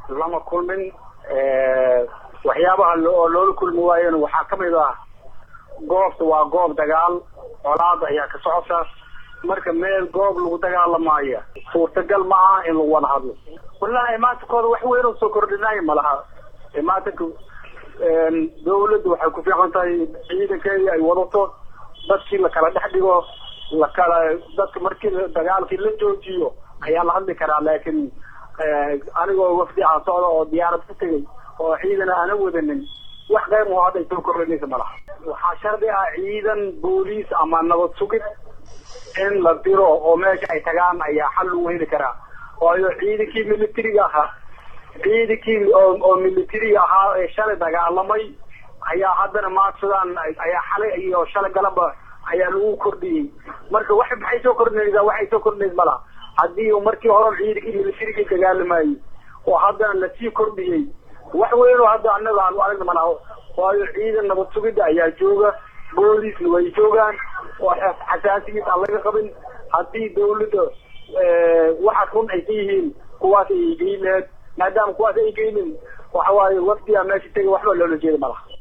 lama kulmin waxyaabaha oo loola kulmi waayona waxaa kamid ah goobta waa goob dagaal colaada ayaa ka socota marka meel goob lagu dagaalamaayo suurtagal ma aha in lagu wada hadlo wallahi imaankooda wax weyn oo soo kordhinaayo malaha imaatanka dawladda waxay ku fiican tahay ciidankeedii ay wadato dadkii lakala dhex dhigo lakala dadka markii dagaalkii la joojiyo ayaa la hadli karaa laakiin anigoo wafdi aan socda oo diyaarad ku tegay oo ciidan aana wadanin wax qayb oo hadda ay soo kordhinaysa malaha waxaa shardi ah ciidan booliis ama nabad sugid in la diro oo meesha ay tagaan ayaa xal lagu heli karaa waayo ciidankii militariga ahaa ciidankii oo militariga ahaa ee shalay dagaalamay ayaa haddana maadsadaan ayaa xalay iyo shalay galaba ayaa lagu kordhiyey marka wax maxay soo kordhinaysaa waxay soo kordhinays malaha haddii markii hore ciidankii militariga dagaalamayey oo haddana lasii kordhiyey wax weyn oo hadda annaga aanu aragna malaha waayo ciidan nabad sugidda ayaa jooga booliisna way joogaan oo xasaasigiis aan laga qabin haddii dawladda waxaas run ay ka yihiin kuwaas ay geyn laheed maadaama kuwaas ay geynin waxa waaye wafdiga meesha tegay waxba loola jeeda malaha